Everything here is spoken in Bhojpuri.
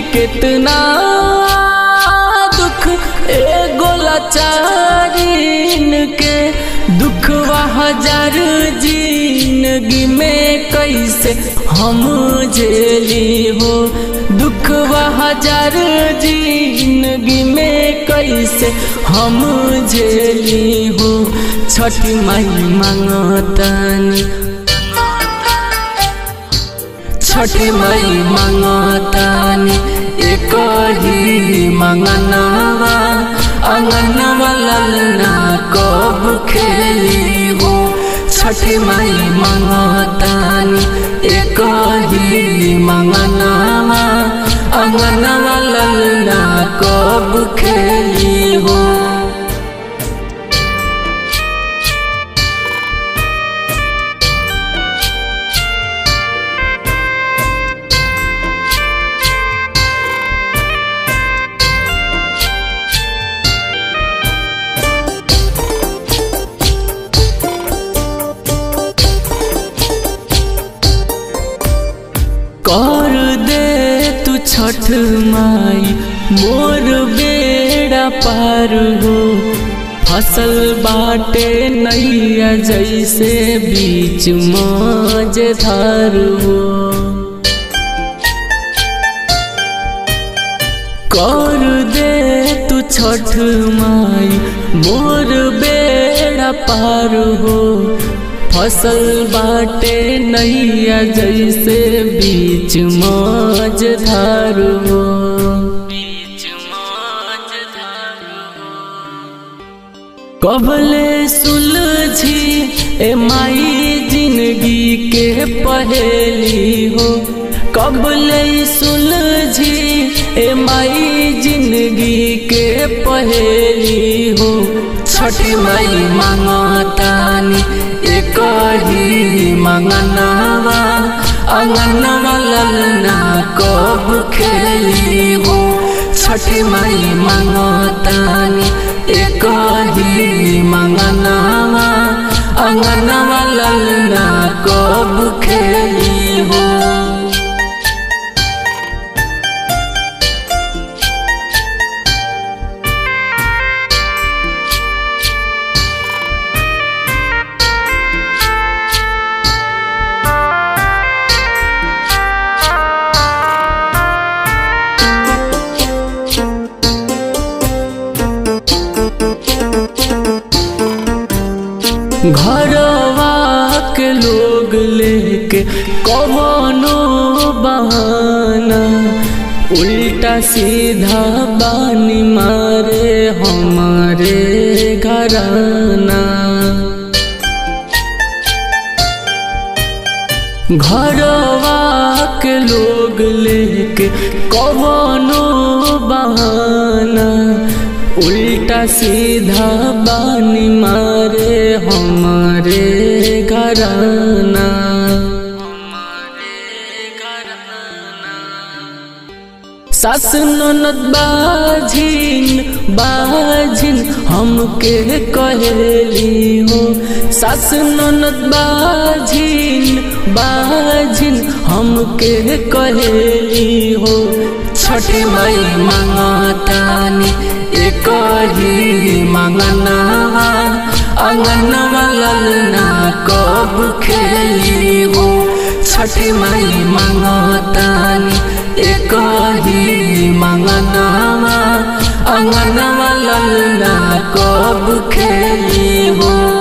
कितना दुख एगो लाचारीन के दुखवा हजार जिंदगी में कैसे हम झेली हो दुखवा हजार जिंदगी में कैसे हम झेली हो छठी माई मांगतानी छठी माई मांगतानी एक ही मंगनवा अंगनवा ललना कब खेली हो छठी माई मांगतानी एक ही मंगनवा अंगनवा ललना कब खेली हो कर दे तू छठ माई मोर बेड़ा पार हो फसल बाटे नैया जैसे बीच मझधार हो कर दे तू छठ माई मोर बेड़ा पार हो फसल बाटे नैया जैसे बीच मझधार हो कबले सुलझी ए माई जिंदगी के पहेली हो कबले सुलझी ए माई जिंदगी के पहेली हो छठी माई मांगतानी एक ही मंगनवा अंगनवा ललना कब खेली हो छठी माई मांगतानी एक ही मंगनवा अंगनवा ललना कब खेली हो घरवा के लोग लेके कवनो बहाना उल्टा सीधा बानी मारे हमारे घराना घरवा के लोग लेके कवनो बहाना उल्टा सीधा बानी मारे हमारे घराना सास ननद बाझिन बाझिन हमके कहेली हो सास ननद बाझिन बाझिन हमके कहेली हो छठी माई मांगतानी एक ही मंगनवा अंगनवा ललना कब खेली हो छठी माई मांगतानी एक ही मंगनवा अंगनवा ललना कब खेली हो